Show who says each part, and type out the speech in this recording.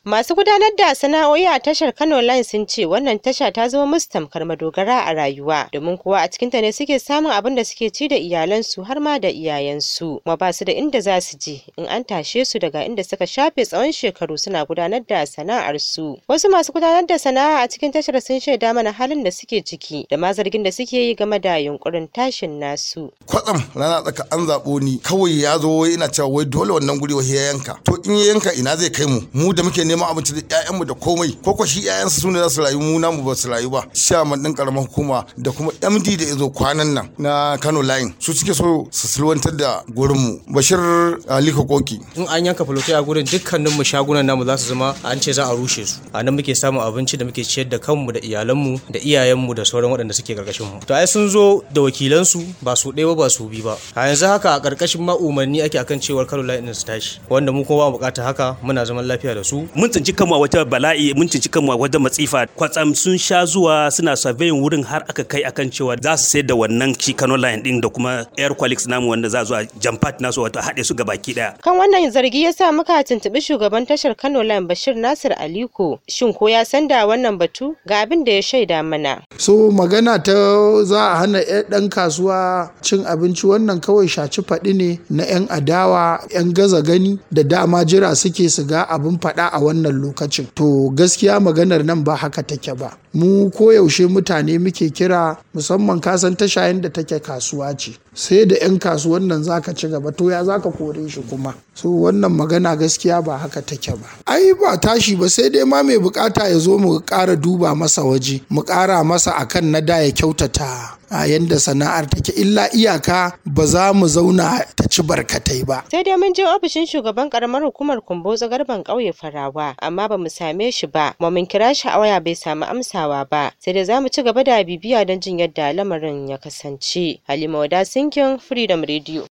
Speaker 1: Masu gudanar da sana'o'i a tashar Kano Line sun ce wannan tasha ta zama musu tamkar madogara a rayuwa domin kuwa a cikinta ne suke samun abin da suke ci da iyalansu har ma da iyayensu kuma ba su da inda za su je in an tashe su daga inda suka shafe tsawon shekaru suna gudanar da sana'ar su. Wasu masu gudanar da sana'a a cikin tashar sun shaida mana halin da suke ciki da ma zargin da suke yi game da yunkurin tashin nasu.
Speaker 2: Kwatsam rana tsaka an zaɓo ni kawai ya zo wai ina cewa wai dole wannan guri wai ya yanka to in ya yanka ina zai kai mu mu da muke neman abinci da ƴaƴanmu da komai ko ko shi ƴaƴansa su ne za su rayu mu namu ba su rayu ba chairman din karamar hukuma da kuma MD da yazo kwanan nan na Kano line su suke so su sulwantar da gurin mu Bashir Ali Koki
Speaker 3: in an yanka fulotai a gurin dukkanin mu shagunan namu za su zama an ce za a rushe su a nan muke samun abinci da muke ciyar da kanmu da iyalanmu da iyayenmu da sauran waɗanda suke karkashin mu to ai sun zo da wakilansu ba su ɗaya ba ba su bi ba a yanzu haka a karkashin ma umarni ake akan cewar Kano line din su tashi wanda mu kuma ba bukata haka muna zaman lafiya da su
Speaker 4: mun tsinci kanmu a wata bala'i mun tsinci kanmu a wata matsifa kwatsam sun sha zuwa suna surveying wurin har aka kai akan cewa za su sayar da wannan shi Kano line din da kuma air qualix namu wanda za zuwa jampat nasu wato haɗe su baki daya
Speaker 1: Kan wannan zargi ya sa muka tuntuɓi shugaban tashar Kano Line Bashir Nasir Aliko shin ko ya san da wannan batu ga abin da ya shaida mana.
Speaker 5: so magana ta za a hana 'yan ɗan kasuwa cin abinci wannan kawai shaci faɗi ne na 'yan adawa 'yan gaza gani da dama jira suke su ga abin faɗa a wannan lokacin to gaskiya maganar nan ba haka take ba mu koyaushe mutane muke kira musamman kasan tashayen da take kasuwa ce sai da 'yan kasuwan nan zaka ci gaba to ya zaka kore shi kuma so wannan magana gaskiya ba haka take ba ai ba tashi ba sai dai ma mai bukata ya zo mu ƙara duba masa waje mu ƙara masa akan na da ya kyautata a yanda sana'ar take illa iyaka ba za mu zauna ta ci barkatai ba
Speaker 1: Sai dai mun je ofishin shugaban karamar hukumar Kumbotso garban ƙauye Farawa amma ba mu same shi ba kuma mun kira shi a waya bai samu amsawa ba sai dai za mu ci gaba da bibiya don jin yadda lamarin ya kasance. Halima Wada Sinkin Freedom Radio.